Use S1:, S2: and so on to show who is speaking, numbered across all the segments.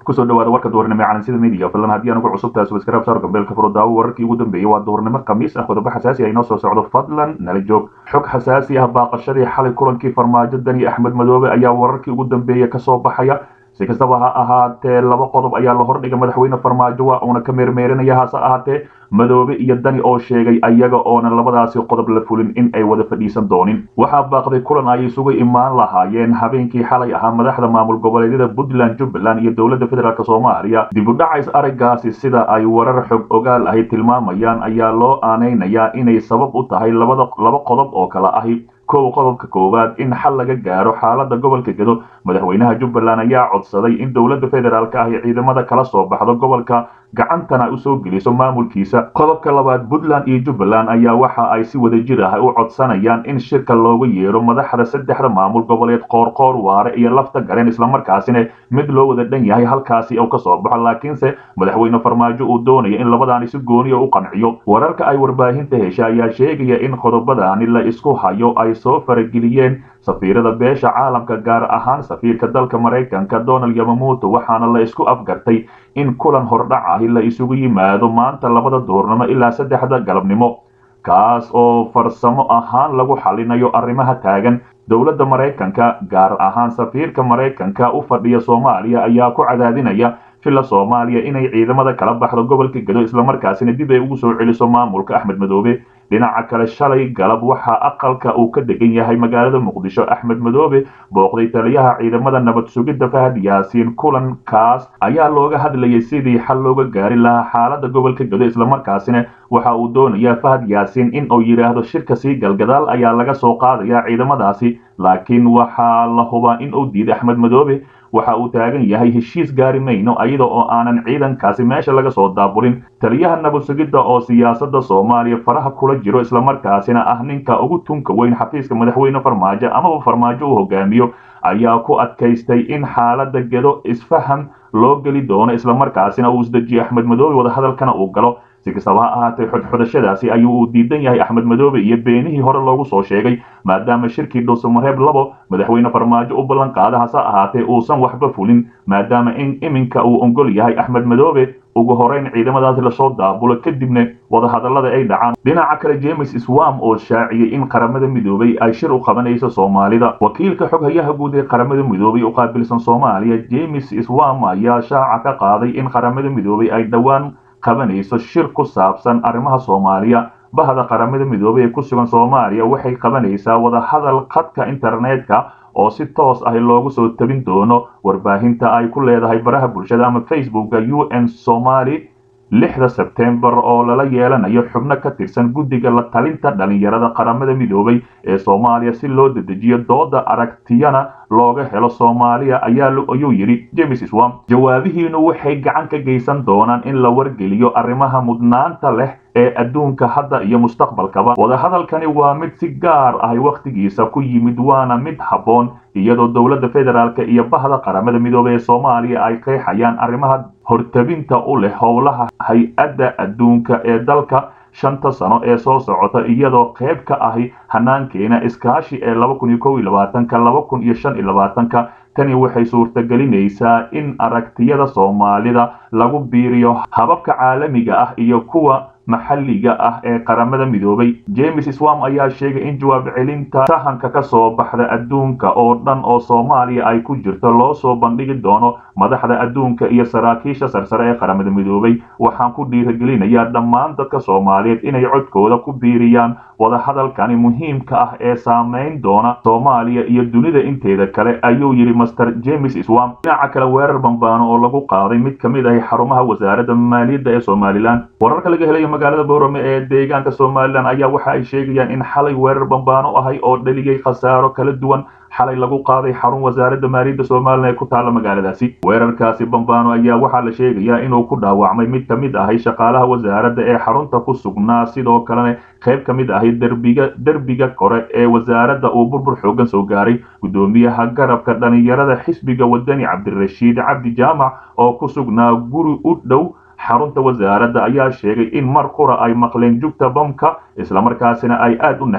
S1: kusoo dhawaada warka duhurnimo ee calansida media fadlan haddii aanu ku cusub tahay subscribe saar gambeelka furo daawo wararkii ugu dambeeyey waa duhurnimo khamiis ah qodobo xasaasi ah inoo soo socdo fadlan nala joog xog xasaasi ah baaqashadii xalay kulankii farmaajo dani axmed madoobe ayaa wararkii ugu dambeeya kasoo baxaya si kastaba ha ahaatee laba qodob ayaa la hordhigay madaxweyne farmaajo waa uuna ka meermeerinaya hase ahaatee madoobe iyo dani oo sheegay ayaga oonan labadaasi qodob la fulin in ay wada fadhiisan doonin waxaa baaqday kulan ay isugu imaan lahaayeen habeenkii xalay ahaa madaxda maamul goboleedyada puntland jubbaland iyo dowladda federaalk soomaaliya dib u dhacays araggaasi sida ay warar xog ogaal ahi tilmaamayaan ayaa loo aanaynayaa inay sabab u tahay labada laba qodob oo kale ahi kow qodobka koowaad in xal laga gaaro xaalada gobolka gedo madaxweynaha jubbaland ayaa codsaday in dowladda federaalk ah ee ciidamada kala soo baxdo gobolka gacantana usoo geliso maamulkiisa qodobka labaad puntland iyo jubbaland ayaa waxa ay si wadajir ah u codsanayaan in shirka looga yeero madaxda saddexda maamul goboleed qoorqoor waare iyo lafta gareen islamarkaasina mid loo wada dhan yahay halkaasi uu kasoo baxo laakiinse madaxweyne farmaajo uu doonaya in labadaani si gooniya u qanciyo wararka ay warbaahinta hesha ayaa sheegaya in qodobadaani la isku hayo ay soo farageliyeen safiirada beesha caalamka gaar ahaan safiirka dalka maraykanka donald yamamuuto waxaana la isku afgartay in kulan hordhac ahi la isugu yimaado maanta labada duhurnimo ilaa saddexda galabnimo kaas oo farsamo ahaan lagu xalinayo arrimaha taagan dowladda maraykanka gaar ahaan safiirka maraykanka u fadhiya soomaaliya ayaa ku cadaadinaya villa soomaaliya inay ciidamada kala baxdo gobolka gedo islamarkaasina dib ay ugu soo celiso maamulka axmed madoobe dhinaca kale shalay galab waxaa aqalka uu ka degan yahay magaalada muqdisho axmed madoobe booqday taliyaha ciidamada nabad sugidda fahad yaasiin kulankaas ayaa looga hadlayay sidii xal looga gaari lahaa xaalada gobolka gedo islamarkaasina waxa uu doonayaa fahad yaasiin in uu yidhaahdo shirka sii galgadaal ayaa laga soo qaadaya ciidamadaasi laakiin waxaa la hubaa in uu diiday axmed madoobe waxa uu taagan yahay heshiis gaari mayno iyada oo aanan ciidankaasi meesha laga soo daabulin taliyaha nabad sugidda oo siyaasadda soomaaliya faraha kula jiro islamarkaasina ah ninka ugu tunka weyn xafiiska madaxweyne farmaajo amaba farmaajo uu hogaamiyo ayaa ku adkaystay in xaalada gedo isfaham loo geli doono islamarkaasina uu isdejiyo axmed madoobe wadahadalkana uu galo si kastaba ha ahaatee xodxodashadaasi ayuu uu diidan yahay axmed madoobe iyo beenihii hore loogu soo sheegay maadaama shirkii dhuusamareeb labo madaxweyne farmaajo u ballan qaada hase ahaatee uusan waxba fulin maadaama in iminka uu ongol yahay axmed madoobe ugu horeyn ciidamadaasi lasoo daabulo kadibna wadahadallada ay dhacaan dhinaca kale james swam oo shaaciyey in qaramada midoobay ay shir u qabanayso soomaalida wakiilka xoghayaha guud ee qaramada midoobay u qaabilsan soomaaliya james swam ayaa shaaca ka qaaday in qaramada midoobay ay dhowaan qabanayso shir ku saabsan arrimaha soomaaliya bahda qaramada midoobay ee ku sugan soomaaliya waxay qabanaysaa wadahadal khadka internetka oo si toos ah loogu soo tabin doono warbaahinta ay ku leedahay baraha bulshada ama facebooka u n somaly lixda sebtembar oo lala yeelanayo xubno ka tirsan guddiga la talinta dhalinyarada qaramada midoobay ee soomaaliya si loo dedejiyo dooda aragtiyana looga helo soomaaliya ayuu yidhi james swam jawaabihiinu waxay gacan ka geysan doonaan in la wargeliyo arrimaha mudnaanta leh ee adduunka hadda iyo mustaqbalkaba wadahadalkani waa mid si gaar ah wakhtigiisa ku yimid waana mid habboon iyadoo dowladda federaalk iyo bahda qaramada midoobey ee soomaaliya ay qeexayaan arrimaha hortabinta u leh howlaha hay-adda adduunka ee dalka shanta sano ee soo socota iyadoo qayb ka ahi hanaankeena iskaashi ee laba kun iyo kow iyo labaatanka laba kun iyo shan iyo labaatanka tani waxay suurtagelinaysaa in aragtiyada soomaalida lagu biiriyo hababka caalamiga ah iyo kuwa maxalliga ah ee qaramada midoobay james swam ayaa sheegay in jawaab celinta sahanka ka soo baxda adduunka oo dhan oo soomaaliya ay ku jirto loo soo bandhigi doono madaxda adduunka iyo saraakiisha sarsare ee qaramada midoobay waxaan ku dhiiragelinayaa dhammaan dadka soomaaliyeed inay codkooda ku biiriyaan wadahadalkani muhiimka ah ee saamayn doona soomaaliya iyo dunida inteeda kale ayuu yidhi master james swam dhinaca kale weerar bambaano oo lagu qaaday mid ka mid ahi xarumaha wasaaradda maaliyadda ee somalilan wararka laga helayo magaalada boorame ee deegaanka somalilan ayaa waxa ay sheegayaan in xalay weerar bambaano ahay oo dhaliyay khasaaro kala duwan xalay lagu qaaday xarun wasaaradda maaliyadda somalilan ee ku taalla magaaladaasi weerarkaasi bambaano ayaa waxaa la sheegayaa inuu ku dhaawacmay mid ka mid ahay shaqaalaha wasaaradda ee xarunta ku sugnaa sidoo kalena qayb ka mid ahay derbiga derbiga kore ee wasaaradda uu burbur xoogan soo gaaray guddoomiyaha garabka dhalinyarada xisbiga wadani cabdirashiid cabdi jaamac oo ku sugnaa guri u dhow xarunta wasaaradda ayaa sheegay in mar qura ay maqleen jugta bamka islamarkaasina ay aad u naxeen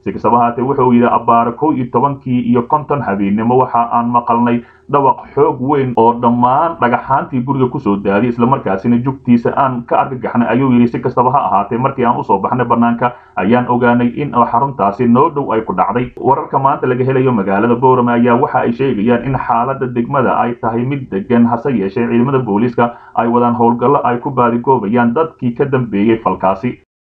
S1: si kastaba haatee wuxuu yidhi abbaare kow iyo tobankii iyo konton habeennimo waxa aan maqalnay dhawaq xoog weyn oo dhammaan dhagaxaantii guriga kusoo daadiyay islamarkaasina jugtiisa aan ka argagaxnay ayuu yidhi si kastaba ha ahaatee markii aan usoo baxnay bannaanka ayaan ogaanay in xaruntaasi noo dhow ay ku dhacday wararka maanta laga helayo magaalada boorame ayaa waxa ay sheegayaan in xaaladda degmada ay tahay mid degan hase yeeshee ciidamada booliiska ay wadaan howlgallo ay ku baadigoobayaan dadkii ka dambeeyey falkaasi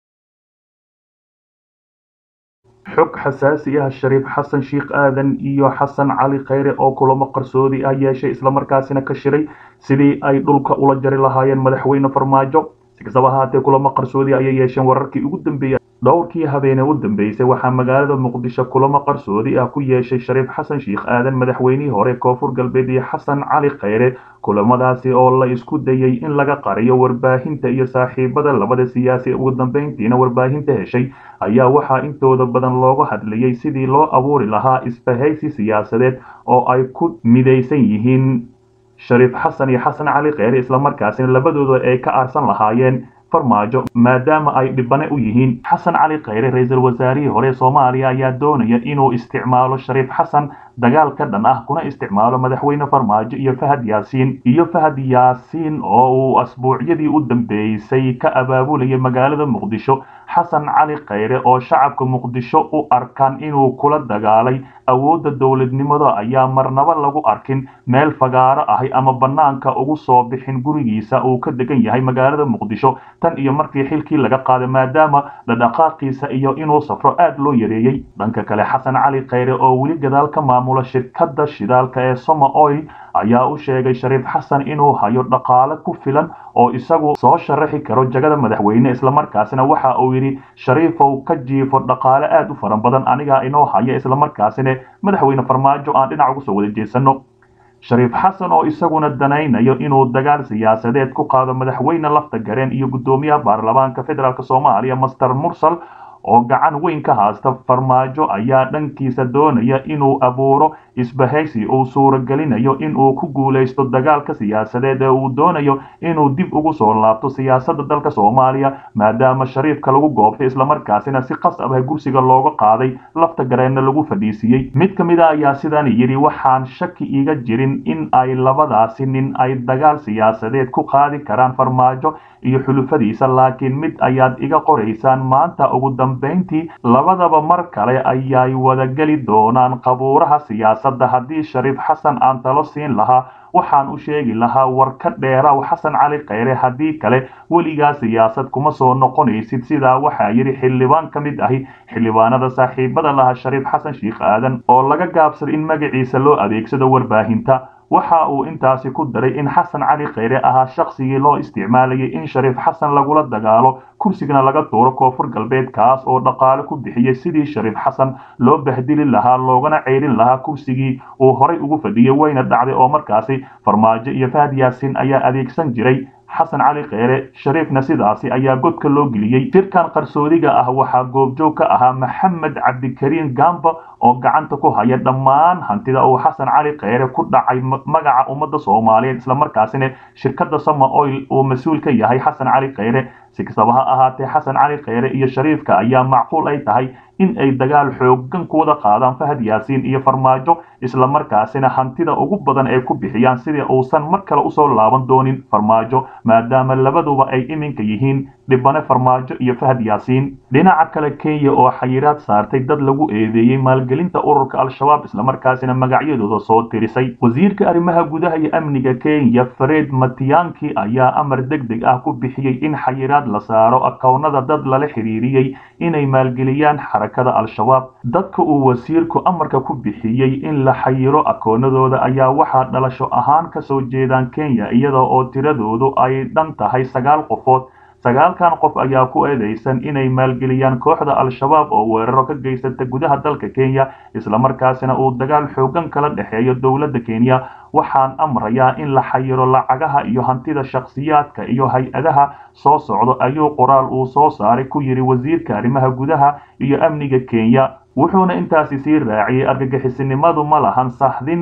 S1: xog xasaasi ah shariif xasan sheikh aadan iyo xasan cali khayre oo kulamo qarsoodi ah yeeshay islamarkaasina ka shiray sidii ay dhulka ula jari lahaayeen madaxweyne farmaajo si kastaba ahaatee kulamo qarsoodi ayay yeesheen wararkii ugu dambeeyey dhowrkii habeene u dambeysay waxaa magaalada muqdisho kulamo qarsoodi ah ku yeeshay shariif xasan sheikh aadan madaxweynihii hore koonfur galbeed iyo xasan cali khayre kulamadaasi oo la isku dayay in laga qariyo warbaahinta iyo saaxiibada labada siyaasi ugu dambeyntiina warbaahinta heshay ayaa waxaa intooda badan looga hadlayay sidii loo abuuri lahaa isbahaysi siyaasadeed oo ay ku midaysan yihiin shariif xasan iyo xasan cali kheyre islamarkaasina labadooda ay ka aarsan lahaayeen farmaajo maadaama ay dhibane u yihiin xasan cali kheyre ra-iisul wasaarihii hore soomaaliya ayaa doonaya inuu isticmaalo shariif xasan dagaal ka dhan ah kuna isticmaalo madaxweyne farmaajo iyo fahad yaasiin iyo fahad yaasiin oo uu asbuucyadii u dambeysay ka abaabulayay magaalada muqdisho xasan cali kheyre oo shacabka muqdisho u arkaan inuu kula dagaalay awoodda dowladnimada ayaa marnaba lagu arkin meel fagaaro ahi ama bannaanka ugu soo bixin gurigiisa uu ka degan yahay magaalada muqdisho tan iyo markii xilkii laga qaaday maadaama dhadhaqaaqiisa iyo inuu safro aad loo yareeyey dhanka kale xasan cali kheyre oo weli gadaal ka maamula shirkadda shidaalka ee soma oil ayaa u sheegay shariif xasan inuu hayo dhaqaale ku filan oo isagu soo sharaxi karo jagada madaxweyne islamarkaasina waxa uu yidhi shariifow ka jiifo dhaqaale aad u fara badan anigaa inoo haya islamarkaasina madaxweyne farmaajo aan dhinac ugu soo wada jeesano shariif xasan oo isaguna danaynayo inuu dagaal siyaasadeed ku qaado madaxweyne lafta gareen iyo guddoomiyaha baarlamaanka federaalk soomaaliya master mursal oo gacan weyn ka haasta farmaajo ayaa dhankiisa doonaya inuu abuuro isbahaysi uu suuragelinayo inuu ku guulaysto dagaalka siyaasadeed ee uu doonayo inuu dib ugu soo laabto siyaasadda dalka soomaaliya maadaama shariifka lagu goobtay islamarkaasina si qasab ah gursiga looga qaaday lafta gareenna lagu fadhiisiiyey mid ka mid a ayaa sidan yidhi waxaan shaki iga jirin in ay labadaasi nin ay dagaal siyaasadeed ku qaadi karaan farmaajo iyo xulufadiisa laakiin mid ayaad iga qoraysaan maanta ugu dambayntii labadaba mar kale ayay wadageli doonaan qabuuraha siyaasadda haddii shariif xasan aan talo siin lahaa waxaan u sheegi lahaa war ka dheeraw xasan cali kheyre haddii kale weligaa siyaasad kuma soo noqonaysid sidaa waxaa yidhi xildhibaan ka mid ahi xildhibaanada saaxiibada laha shariif xasan sheikh aadan oo laga gaabsaday in magaciisa loo adeegsado warbaahinta waxa uu intaasi ku daray in xasan cali kheyre ahaa shaqsigii loo isticmaalayay in shariif xasan lagula dagaalo kursigana laga tuuro koonfur galbeed kaas oo dhaqaale ku bixiyey sidii shariif xasan loo bahdili lahaa loogana ceyrin lahaa kursigii uu horay ugu fadhiyey wayna dhacday oo markaasi farmaajo iyo fahad yaasiin ayaa adeegsan jiray xasan cali kheyre shariifna sidaasi ayaa godka loo geliyey shirkan qarsoodiga ah waxaa goobjoog ka ahaa maxamed cabdikariin gamba oo gacanta ku haya dhammaan hantida uu xasan cali kheyre ku dhacay magaca ummadda soomaaliyeed islamarkaasina shirkadda sama oil uu mas-uul ka yahay xasan cali kheyre si kastaba ha ahaatee xasan cali kheyre iyo shariifka ayaa macquul ay tahay in ay dagaal xoogan ku wada qaadaan fahad yaasiin iyo farmaajo islamarkaasina hantida ugu badan ay ku bixiyaan sidii uusan mar kale usoo laaban doonin farmaajo maadaama labaduba ay iminka yihiin dhibane farmaajo iyo fahad yaasiin dhinaca kale kenya oo xayiraad saartay dad lagu eedeeyey maalgelinta ururka al-shabaab islamarkaasina magacyadooda soo tirisay wasiirka arrimaha gudaha iyo amniga kenya fred matiyanki ayaa amar deg deg ah ku bixiyey in xayiraad la saaro akownada dad lala xiriiriyey inay maalgeliyaan xarakada al-shabaab dadka uu wasiirku amarka ku bixiyey in la xayiro akoonadooda ayaa waxaa dhalasho ahaan kasoo jeedaan kenya iyada oo tiradoodu ay dhan tahay sagaal qofood sagaalkan qof ayaa ku eedeysan inay maalgeliyaan kooxda al-shabaab oo weeraro ka geysata gudaha dalka kenya islamarkaasina uu dagaal xoogan kala dhexeeyo dowladda kenya waxaan amrayaa in la xayiro lacagaha iyo hantida shakhsiyaadka iyo hay-adaha soo socdo ayuu qoraal uu soo saaray ku yidhi wasiirka arrimaha gudaha iyo amniga kenya wuxuuna intaasi sii raaciyey argagixisinimadu ma lahan sahdin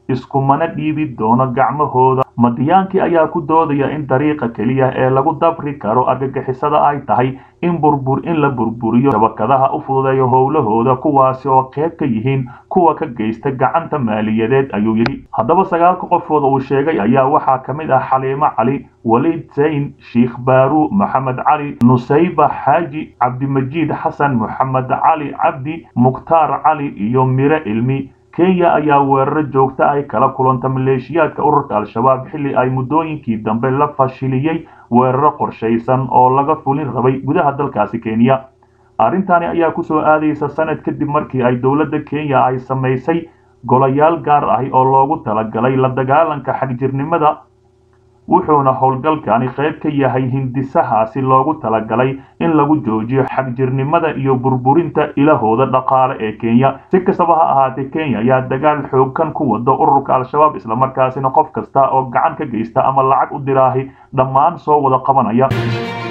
S1: iskumana dhiibi doono gacmahooda madiyaankii ayaa ku doodaya in dariiqa keliya ee lagu dabri karo argagixisada ay tahay in burbur in la burburiyo shabakadaha u fududeeyo howlahooda kuwaasi oo qayb ka yihiin kuwa ka geysta gacanta maaliyadeed ayuu yidhi haddaba sagaalka qofood uu sheegay ayaa waxaa ka mid ah xaliimo cali waliid zayn sheikh baaru maxamed cali nusayba xaaji cabdimajiid xasan moxamed cali cabdi mukhtaar cali iyo mire ilmi kenya ayaa weeraro joogta ay kala kulanta maleeshiyaadka ururka al-shabaab xilli ay muddooyinkii dambe la fashiliyey weeraro qorshaysan oo laga fulin rabay gudaha dalkaasi kenya arrintani ayaa kusoo aadaysa sanad kadib markii ay dowladda kenya ay samaysay golayaal gaar ahi oo loogu talagalay la dagaalanka xagjirnimada wuxuuna howlgalkani qayb ka yahay hindisahaasi loogu talagalay in lagu joojiyo xagjirnimada iyo burburinta ilahooda dhaqaale ee kenya si kastaba ha ahaatee kenya ayaa dagaal xooggan ku wada ururka al-shabaab islamarkaasina qof kasta oo gacan ka geysta ama lacag u diraahi dhammaan soo wada qabanaya